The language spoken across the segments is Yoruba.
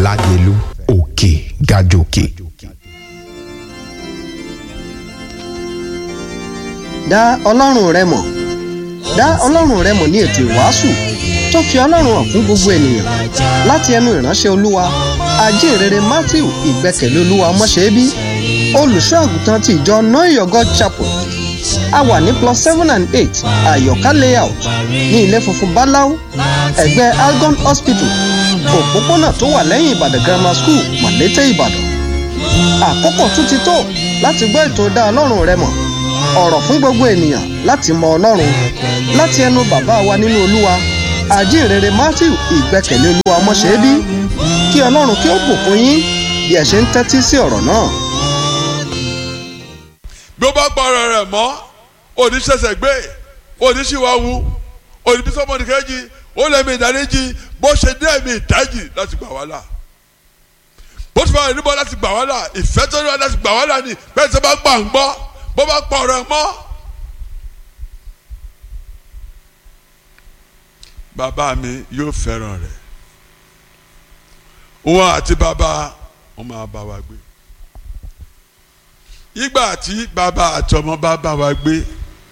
lágẹ̀lú òkè gàjòkè. dá ọlọ́run rẹ mọ̀ dá ọlọ́run rẹ mọ̀ ní ètò ìwàásù tó fi ọlọ́run hàn fún gbogbo ènìyàn láti ẹnu ìránṣẹ́ olúwa ajínrere matthew ìgbẹ́kẹ̀lé olúwa ọmọṣẹ́bí olùṣọ́ àgùntàn ti ìjọ know your god chapel a wà ní plus seven and eight àyọ̀ká layout ní ilé funfun báláú ẹ̀gbẹ́ algon hospital òpópónà tó wà lẹ́yìn ìbàdàn grammar school màlété ìbàdàn àkókò tún ti tó láti gbọ́ ètò dá ọlọ́run rẹ mọ̀ ọ̀rọ̀ fún gbogbo ènìyàn láti mọ ọlọ́run láti ẹnu bàbá wa nínú olúwa àjíǹrere matthew ìgbẹ́kẹ̀lé olúwa ọmọṣẹ́bí kí ọlọ́run kí ó bùkún yín bí ẹ ṣe ń tẹ́tí sí ọ̀rọ̀ náà. bí ó bá pa ọ̀rọ̀ rẹ̀ mọ́ òní ṣẹ̀ṣẹ̀ gbé òní ṣìwàwù òní bí sọ́mọ́nì kejì ó lẹ́mí ìdáríjì bó ṣe dé ẹ̀mí ìdájì láti gbà wá là bó ti fà níbọ̀ láti gbà wá là ìfẹ́ tó ní wá láti gbà wá là ni bẹ́ẹ̀ tí wọ́n bá gbà ń gbọ́ bó bá pa ọ̀rọ̀ ẹ̀ mọ́. bàbá mi yóò fẹ́ràn rẹ̀ wọn àti bàbá wọn máa bá wa gbé ìgbà tí bàbá àti ọmọ bá bá wa gbé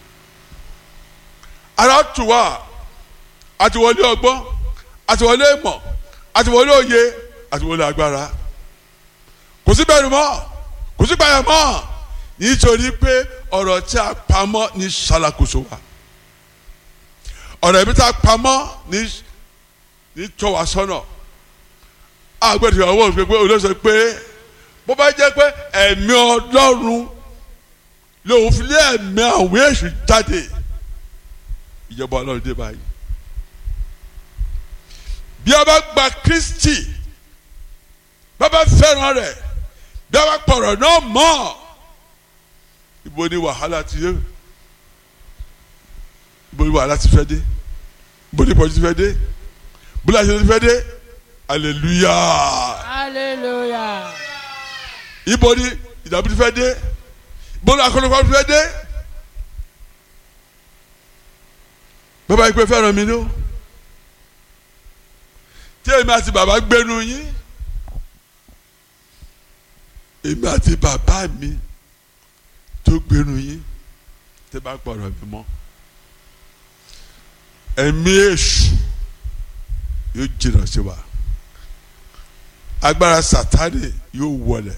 ara tù wá àti wọlé ọgbọ́n àti wọlé ìmọ̀ àti wọlé òye àti wọlé agbára kò sí bẹ̀rù mọ́ kò sí gbàyà mọ́ nítorí pé ọ̀rọ̀ tí a pamọ́ ní ṣàlàkóso wa ọ̀rọ̀ ẹ̀mí tá a pamọ́ ní ní tọ́ wa sọ́nà àgbẹ̀dẹ̀ ọwọ́ òfin pé olóṣèlú pé bó bá jẹ́ pé ẹ̀mí ọlọ́run lòun fi lé ẹ̀mí àwọn èṣù jáde ìjọba ọlọ́run dé báyìí bí a bá gba Kristi bí a bá fẹ́ràn rẹ̀ bí a bá pọ̀rọ̀ náà mọ́ ibo ni wàhálà ti yé ibo ni wàhálà ti fẹ́ dé ibo ni ìpọ́jú ti fẹ́ dé ibo ni àṣẹ ti fẹ́ dé hallelujah hallelujah. ibo ni ìdààmú ti fẹ́ dé ibo ni akọlùkọ ti fẹ́ dé bàbá yìí pé fẹ́ràn mi ló tí èmi àti bàbá gbénu yín èmi àti bàbá mi tó gbénu yín tẹ́ bá gbọ́dọ̀ mi mọ́ ẹ̀mí èṣù yóò jìnnà sí wa agbára sátani yóò wọlé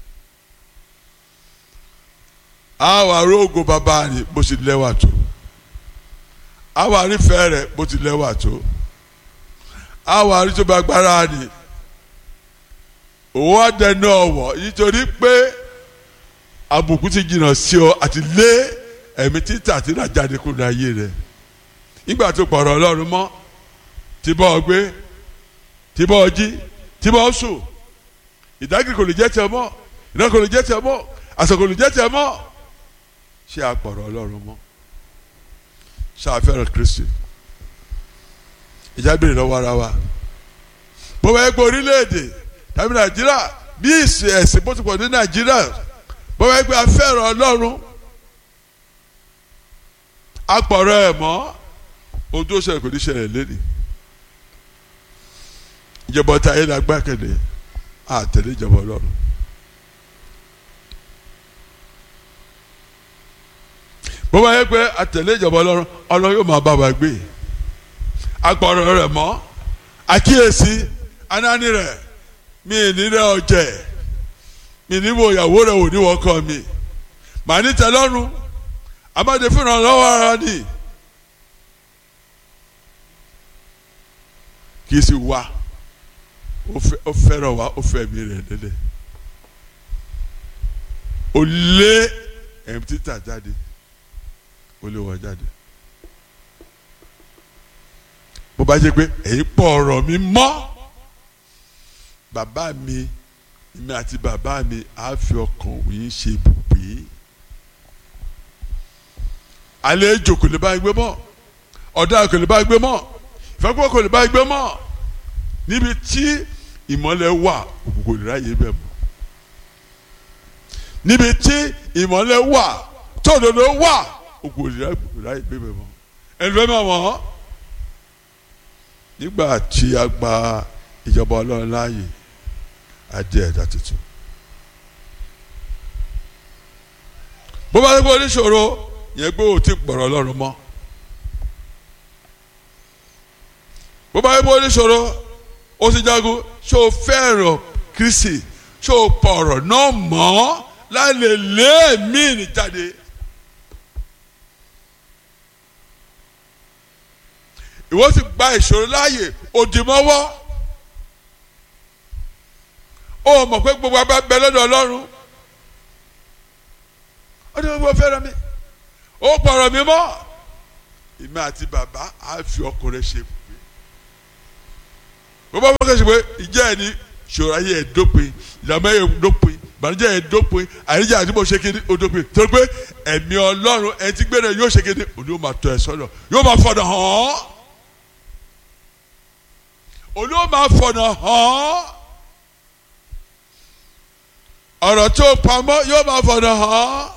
àwọn arógo bàbá rẹ̀ bó ti lẹ́wà tó àwọn arífẹ́ rẹ̀ bó ti lẹ́wà tó àwọn arítọ́ba agbára rẹ̀ òun àdẹnu ọ̀wọ̀ nítorí pé àbùkù ti jìnnà sí ọ àti lé ẹ̀mí títà àti ìrajáde kúrò ayé rẹ̀ nígbà tó pọ̀rọ̀ ọlọ́run mọ́ tí bọ́ ọ gbé tí bọ́ ọ jí tí bọ́ ọ sùn ìdágìrì kò lè jẹ́ tiẹ̀ mọ́ ìdágìrì kò lè jẹ́ tiẹ̀ mọ́ àṣà kò lè jẹ́ tiẹ̀ mọ́ ṣé àpọ̀rọ̀ ọlọ́run mọ́ ṣé àfẹ́ràn Kristi ìjà bèrè lọ́wọ́ ara wa bó bá yẹ pé orílẹ̀-èdè tàbí Nàìjíríà bí ìsìn ẹ̀sìn bó ti pọ̀ ní Nàìjíríà bó bá yẹ pé àfẹ́ràn ọlọ́run àpọ̀rọ̀ ẹ̀ mọ́ ohun tó ṣẹlẹ̀ kò ní ṣẹlẹ̀ lẹ́nìí ìjọba ọ̀tá ayé la gbàkẹ́lẹ́ àtẹ̀lé ìjọba ọlọ́run. bó bá yẹ pé àtẹ̀lé ìjọba ọlọ́run ọlọ́run yóò máa bá wa gbé agbọ̀rọ̀ rẹ̀ mọ́ àkíyèsí anáni rẹ̀ mi ní rẹ̀ ọ̀jẹ̀ mi ní wo ìyàwó rẹ̀ wò ní wọ́kọ̀ mi màá ní tẹ́lọ́run amáde fún ìrànlọ́wọ́ ara ni kì í sì wá ó fẹ́ràn wa ó fẹ́ mi rẹ̀ lélẹ̀ ó lé ẹ̀mí títà jáde ó lé wọn jáde bó bá jẹ́ pé èyí pọ̀ ọ̀rọ̀ mi mọ́ bàbá mi mi àti bàbá mi á fi ọkàn yín ṣe ibùgbé àlejò kò lè bá gbé mọ́ ọ̀daràn kò lè bá gbé mọ́ ìfẹ́kọ̀ọ́ kò lè bá gbé mọ́ níbi tí ìmọ́lẹ̀ wà òkùnkùn lè ráyè bẹ̀ mọ́ níbi tí ìmọ́lẹ̀ wà tóòdòdó wà òkùnkùn lè ráyè bẹ̀ mọ́ ẹnu fẹ́ mọ̀ wọ́n nígbà tí a gba ìjọba ọlọ́run láàyè adé ẹ̀dá tuntun. bó bá gbé oníṣòro yẹn gbé òtí gbọ̀rọ̀ ọlọ́run mọ́. bó bá gbé oníṣòro ó sì jagun ṣé o fẹ́ràn Kristi ṣé o pọ̀ ọ̀rọ̀ náà mọ́ láì lè lé ẹ̀mí ní jáde. ìwọ sì gba ìṣòro láàyè òdìmọ́wọ́ ó mọ̀ pé gbogbo abẹ́ bẹ lọ́dọ̀ ọlọ́run ó ní gbogbo fẹ́ràn mi ó pọ̀rọ̀ mi mọ́ ìmọ̀ àti bàbá á fi ọkùnrin ṣe pé bó bá wọ́n kẹ́sì pé ìjẹ́ ẹ̀ ní ṣòro ayé ẹ̀ dópin ìdààmú ẹ̀ dópin ìbànújẹ́ ẹ̀ dópin àyíjà àti bó ṣe kéde ó dópin torí pé ẹ̀mí ọlọ́run ẹ̀ ti gbé rẹ̀ yóò ṣe kéde òní yóò máa tọ́ ẹ sọ́nà yóò máa fọ̀nà hàn án òní yóò máa fọ̀nà hàn án ọ̀rọ̀ tó pamọ́ yóò máa fọ̀nà hàn án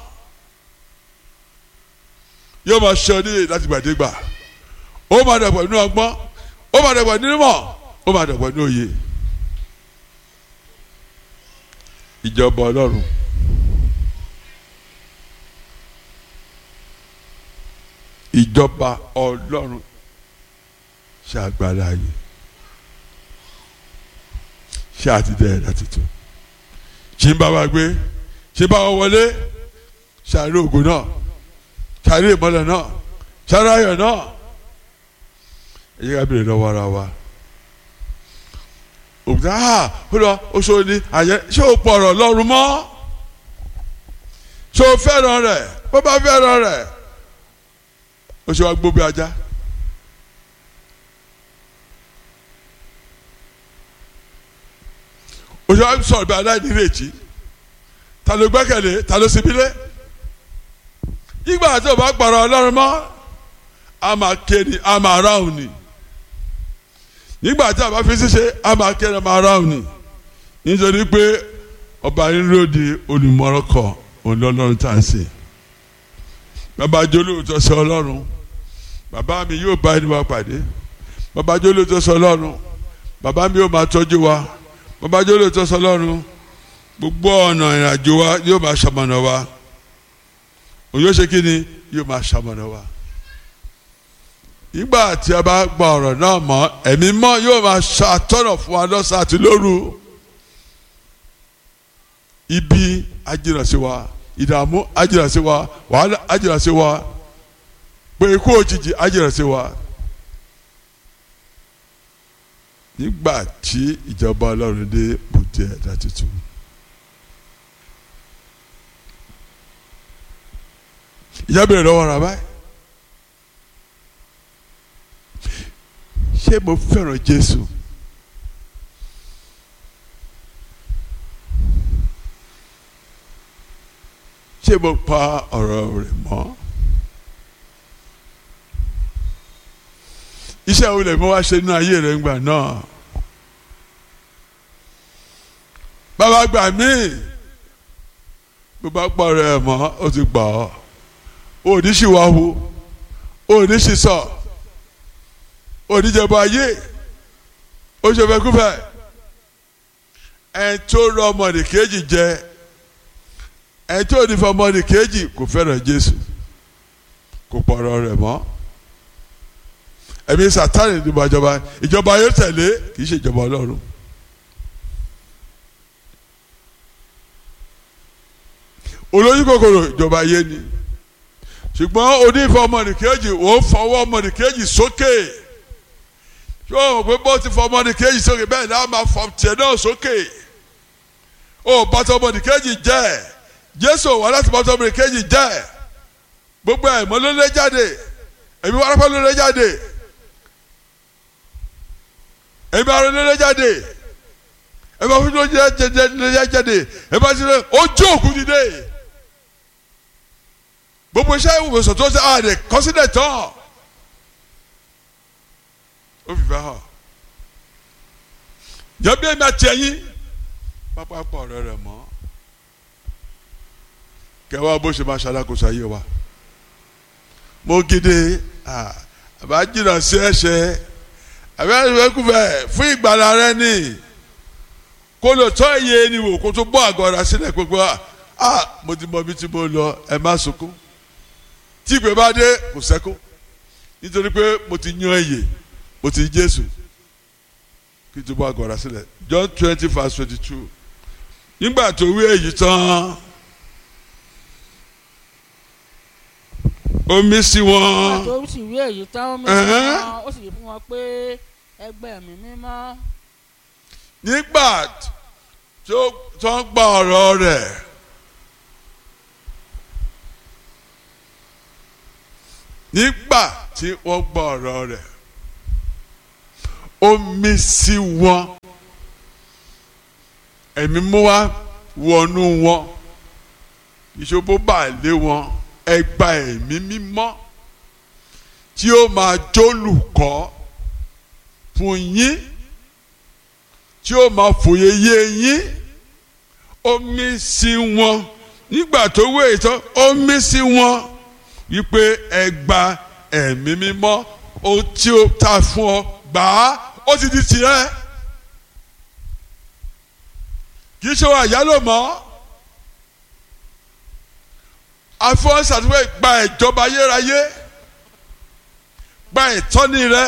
yóò máa ṣe oníyè láti gbàdégbà ó máa dàgbà nínú ọgbọ́n ó máa dàgbà nínú mọ̀ ó máa dàgbà nínú òye ìjọba ọlọ́run ìjọba ọlọ́run ṣe agbára ayé ṣe àtidẹ ẹ̀dá tuntun ṣì ń bá wa gbé ṣì ń bá wa wọlé ṣàárẹ ògùn náà ṣàárẹ ìmọ́lẹ̀ náà ṣàárẹ ayọ̀ náà ẹ yẹ ká bèrè lọ́wọ́ ara wa òkúta ha ó lọ oṣù ni àyẹ ṣé o pọ̀ ọ̀rọ̀ lọ́rùn mọ́ ṣé o fẹ́ràn rẹ̀ bó bá fẹ́ràn rẹ̀ ó ṣe wá gbó bí ajá. ó ṣe wá sọ̀rọ̀ bí aláìnírètí ta ló gbẹ́kẹ̀lé ta ló sinmi lé ìgbà tí o bá gbọ̀rọ̀ ọlọ́run mọ́ a máa ké ni a máa ráhùn ni nígbà tí a bá fi ṣiṣẹ́ a máa ké ni a máa ráhùn ni nítorí pé ọba yín lóde olùmọ̀rọ̀kọ̀ olólọ́run tá à ń sè bàbá jolóòtọ́ sọ ọlọ́run bàbá mi yóò bá ẹni wa pàdé bàbá jolóòtọ́ sọ ọlọ́run bàbá mi yóò máa tọ́jú wa bàbá jolóòtọ́ sọ ọlọ́run gbogbo ọ̀nà ìrìnàjò wa yóò máa ṣamọ̀nà wa òun yóò ṣe kí ni yóò máa ṣamọ̀nà wa nígbà tí a bá gba ọ̀rọ̀ náà mọ́ ẹ̀mí mọ́ yóò máa ṣàtọ́nà fún wa lọ́sàn àti lóru ibi ajínà sí wa ìdààmú ajínà sí wa wàhálà ajínà sí wa pé ikú òjijì ajínà sí wa nígbà tí ìjọba ọlọ́run dé bùtẹ́ ẹ̀dá tuntun. ìyá bèrè lọ́wọ́ ra báyìí ṣé mo fẹ́ràn Jésù ṣé mo pa ọ̀rọ̀ rẹ̀ mọ́ iṣẹ́ wo lè mọ́ wá ṣe nínú ayé rẹ̀ ńgbà náà bàbá gbà mí bó bá pa ọ̀rọ̀ ẹ̀ mọ́ ó ti gbà ọ́ òní sì wá wo òní sì sọ òní jẹ̀bọ ayé ó ṣe fẹ́ kúfẹ́ ẹ̀ tó rọ ọmọdé kejì jẹ ẹ̀ tó ní fún ọmọdé kejì kò fẹ́ràn Jésù kò pọ̀rọ̀ rẹ̀ mọ́ ẹ̀mí Sátánì ìdìbò ìjọba ìjọba ayé tẹ̀lé kì í ṣe ìjọba Ọlọ́run. olóyún kòkòrò ìjọba ayé ni ṣùgbọ́n onífọ̀ ọmọnìkejì ò ń fọwọ́ ọmọnìkejì sókè yóò mọ̀ pé bó ti fọ ọmọnìkejì sókè bẹ́ẹ̀ náà máa fọ tiẹ̀ náà sókè ó bàtà ọmọnìkejì jẹ́ Jésù wà láti bàtà ọmọnìkejì jẹ́ gbogbo ẹ̀mọ́ ló lé jáde ẹ̀mí wàrápá ló lé jáde ẹ̀mí arọ ló lé jáde ẹ̀mí afúnjó ló lé jáde ẹ̀mí àti ojú òkú dìde gbogbo iṣẹ́ ìwòsàn tó ṣe àdè kọ́sílẹ̀ tán ó fi fẹ́ hàn jẹ́bi èmi àti ẹ̀yin pápákọ̀ ọ̀rẹ́ rẹ̀ mọ́ kẹwàá bó ṣe máa ṣàlàkóso ayé wa mo gidi àbá jìnnà sí ẹ̀ṣẹ̀ àbá ìwé kúfẹ̀ fún ìgbàlá rẹ ni kó lè tọ́ iye ẹni wò kó tó bọ́ àgọ́ ara sílẹ̀ gbogbo à á mo ti mọ ibi tí mo lọ ẹ má sunkún tí ìgbẹ́ bá dé kò sẹ́kún nítorí pé mo ti yan ẹyẹ mo ti Jésù kí n tó bọ́ àgọ́ ara sílẹ̀ John twenty verse twenty two nígbà tó wí èyí tán omi sí wọn tó sì wí èyí tán ó mi Ẹ̀hẹ́n. wọn ó sì fún wọn pé ẹgbẹ́ mi mímọ́ nígbà tó tó ń gba ọ̀rọ̀ rẹ̀ nígbà tí wọ́n gba ọ̀rọ̀ rẹ̀ omi sí wọn ẹ̀mí mú wá wọnú wọn ìṣòbó bá lé wọn ẹgbà ẹ̀mí mímọ́ tí ó máa jólùkọ́ fún yín tí ó máa fòye yé yín omi sí wọn nígbà tó wé ìtọ́ omi sí wọn wípé ẹ gba ẹ̀mí mímọ́ ohun tí ó ta fún ọ gbà á ó ti di tirẹ̀ kì í ṣe wà yálò mọ́ afọwọ́sàtúwẹ̀ gba ìjọba ayérayé gba ìtọ́ni rẹ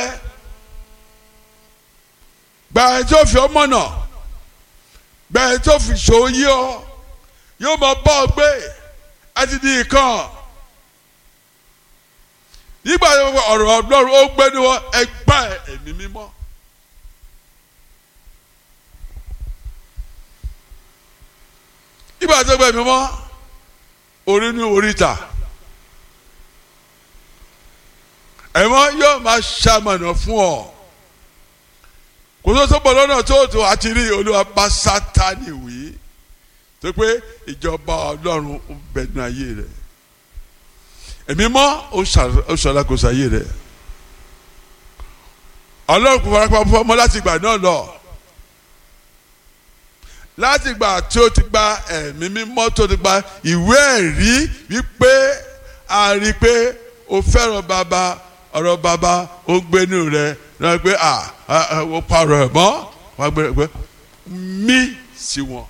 gba ẹ̀ tó fi ọmọ náà gba ẹ̀ tó fi ṣòwò yí ọ yóò máa bá ọ gbé ẹ ti di ìkan nígbà tó wọ ọ̀rọ̀ ọlọ́run ó gbé ní wọn ẹ gbá ẹ̀mí mímọ́. nígbà tó gbé ẹ̀mí mímọ́ orí ní oríta ẹ̀mọ́ yóò máa ṣamọ̀nà fún ọ kò tó sọ́pọ̀ lọ́nà tó tó àti rí olúwa bá sátani wí tó pé ìjọba ọlọ́run ń bẹ ní ayé rẹ̀ ẹ̀mí mọ́ ó ṣàlàkóso ayé rẹ̀ ọlọ́run kò fara pamọ́ ọmọ láti ìgbà náà lọ láti ìgbà tí ó ti gba ẹ̀mí mímọ́ tó ti gba ìwé ẹ̀rí wípé a rí i pé o fẹ́ràn bàbá ọ̀rọ̀ bàbá ó gbénu rẹ̀ náà pé à ó parọ́ ẹ̀ mọ́ wọ́n á gbé rẹ̀ pé mí sí wọn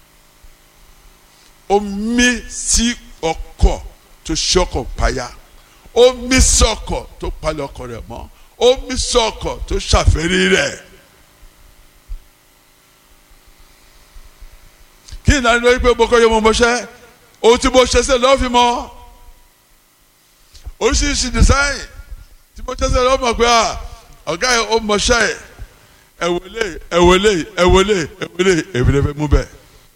ó mí sí ọkọ̀ tó ṣọkọ̀ payá ó mí sọkọ̀ tó palẹ̀ ọkọ̀ rẹ̀ mọ́ ó mí sọkọ̀ tó ṣàfẹ́rí rẹ̀. kí ni àná lórí pé mo kọ́ yẹ mo mọṣẹ́ ohun tí mo ṣe ṣe lọ́ọ́ fi mọ́ oríṣiríṣi design tí mo ṣe ṣe lọ́ọ́ mọ̀ pé à ọ̀gá yẹn ó mọṣẹ́ ẹ̀ ẹ̀wọ̀lẹ̀ ẹ̀wọ̀lẹ̀ ẹ̀wọ̀lẹ̀ ẹ̀wọ̀lẹ̀ èmi lè fẹ́ mú bẹ́ẹ̀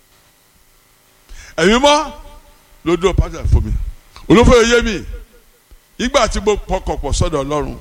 ẹ̀mí mọ́ ló dúró pátá fún mi olófò yé mi ìgbà tí mo pọkàn pọ̀ sọ́dọ̀ ọlọ́run.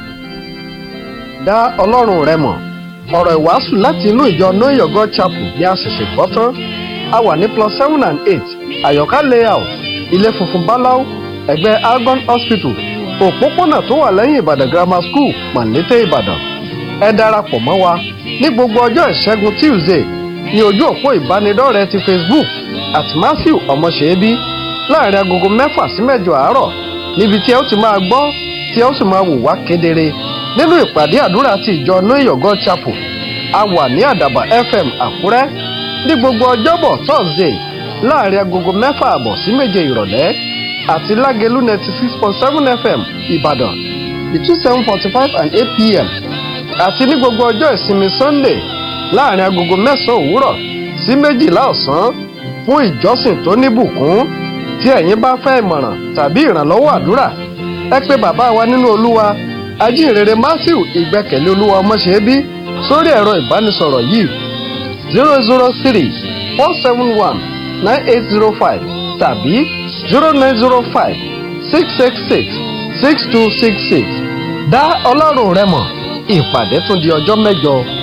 dá ọlọ́run rẹ mọ̀ ọ̀rọ̀ ìwàásù láti inú ìjọ know your god chapel bí a ṣẹ̀ṣẹ̀ gbọ́ tán a wà ní plus seven and eight àyọ̀ká layout ilé funfun báláú ẹ̀gbẹ́ algon hospital òpópónà tó wà lẹ́yìn ìbàdàn grammar school mọ̀lété ìbàdàn ẹ darapọ̀ mọ́ wa ní gbogbo ọjọ́ ìṣẹ́gun tuesday ní ojú òpó ìbánidọ́rẹ̀ẹ́ ti facebook àti matthew ọmọṣẹ́bí láàrin agogo mẹ́fà sí mẹ́jọ àárọ̀ níbi tí ẹ ó ti máa gbọ́ tí ẹ ó sì máa wò wá kedere nínú ìpàdé àdúrà ti ìjọ know your god chapel a wà ní àdàbà fm àkúrẹ́ ní gbogbo ọjọ́bọ̀ thursday láàrin agogo mẹ́fà àbọ̀ sí méje ìrọ̀lẹ́ àti lágẹ̀lú ninety six point seven fm ìbàdàn between seven forty five and eight pm àti ní gbogbo ọjọ́ ìsinmi sunday láàrin agogo mẹ́sàn-án òwúrọ̀ sí méjìlá ọ̀sán fún ìjọsìn tó níbùkún tí ẹ̀yin bá fẹ́ ìmọ̀ràn tàbí ìrànlọ́wọ́ àdúrà ẹ pé bàbá wa nínú olúwa ajínrere matthew ìgbẹ́kẹ̀lé olúwa ọmọṣẹ́bí sórí ẹ̀rọ ìbánisọ̀rọ̀ yìí zero zero three four seven one nine eight zero five tàbí zero nine zero five six six six six two six six dá ọlọ́run rẹ mọ̀ ìpàdé tún di ọjọ́ mẹ́jọ